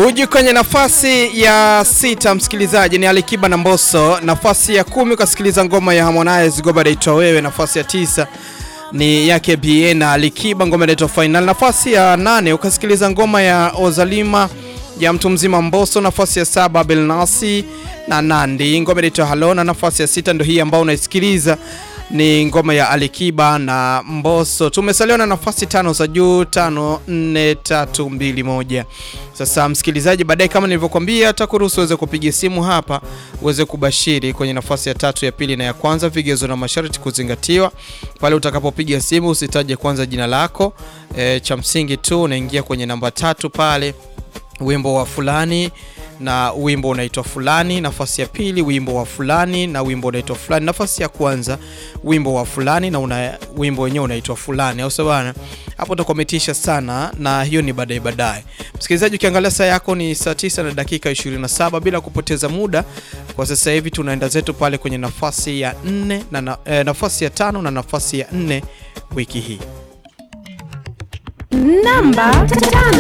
Buju kwenye nafasi ya sita, msikilizaji ni Alikiba na Mbosso. Nafasi ya kumi ukasikiliza ngoma ya Harmonize Goba Daitwa Wewe. Nafasi ya tisa ni yake Bien na Alikiba ngoma inaitwa Final. Nafasi ya nane ukasikiliza ngoma ya Ozalima ya mtu mzima Mbosso. Nafasi ya saba Belnasi na Nandi ngoma inaitwa Halona. Nafasi ya sita ndio hii ambayo unaisikiliza ni ngoma ya Alikiba na Mbosso. Tumesaliwa na nafasi tano za juu, tano nne tatu mbili moja. Sasa msikilizaji, baadaye kama nilivyokuambia, takuruhusu uweze kupiga simu hapa uweze kubashiri kwenye nafasi ya tatu, ya pili na ya kwanza, vigezo na masharti kuzingatiwa. Pale utakapopiga simu usitaje kwanza jina lako, e, cha msingi tu unaingia kwenye namba tatu pale, wimbo wa fulani na wimbo unaitwa fulani. Nafasi ya pili wimbo wa fulani na wimbo unaitwa fulani. Nafasi ya kwanza wimbo wa fulani na una, wimbo wenyewe unaitwa fulani, au sio bana? Hapo utakometisha sana, na hiyo ni baadaye baadaye. Msikilizaji, ukiangalia saa yako ni saa 9 na dakika 27. Bila kupoteza muda, kwa sasa hivi tunaenda zetu pale kwenye nafasi ya nne na, na eh, nafasi ya tano na nafasi ya nne wiki hii Namba tano.